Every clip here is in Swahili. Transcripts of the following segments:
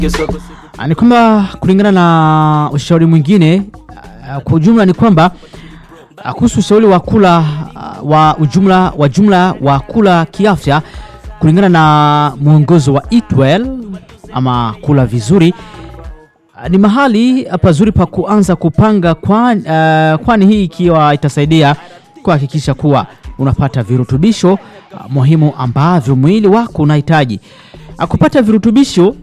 Ah, ni kwamba kulingana na ushauri mwingine ah, kwa ujumla ni kwamba ah, kuhusu ushauri wa kula ah, wa ujumla wa jumla wa kula kiafya kulingana na mwongozo wa Eat Well ama kula vizuri ah, ni mahali pazuri pa kuanza kupanga kwani, ah, kwani hii ikiwa itasaidia kuhakikisha kuwa unapata virutubisho ah, muhimu ambavyo mwili wako unahitaji. Ah, Kupata virutubisho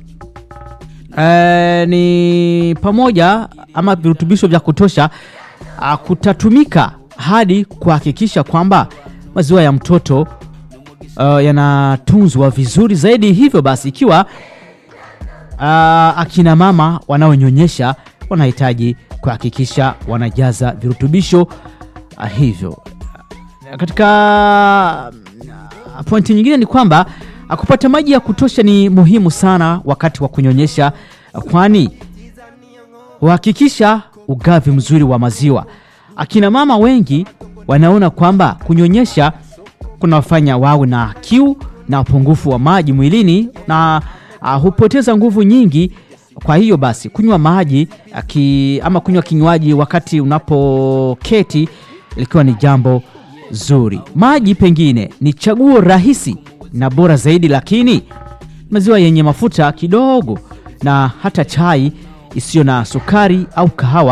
eh, ni pamoja ama virutubisho vya kutosha ah, kutatumika hadi kuhakikisha kwamba maziwa ya mtoto uh, yanatunzwa vizuri zaidi. Hivyo basi, ikiwa uh, akina mama wanaonyonyesha wanahitaji kuhakikisha wanajaza virutubisho uh, hivyo. Katika uh, pointi nyingine ni kwamba uh, kupata maji ya kutosha ni muhimu sana wakati wa kunyonyesha, uh, kwani huhakikisha ugavi mzuri wa maziwa. Akina mama wengi wanaona kwamba kunyonyesha kunawafanya wawe na kiu na upungufu wa maji mwilini na uh, hupoteza nguvu nyingi. Kwa hiyo basi kunywa maji uh, ki, ama kunywa kinywaji wakati unapoketi likiwa ni jambo zuri. Maji pengine ni chaguo rahisi na bora zaidi, lakini maziwa yenye mafuta kidogo na hata chai isiyo na sukari au kahawa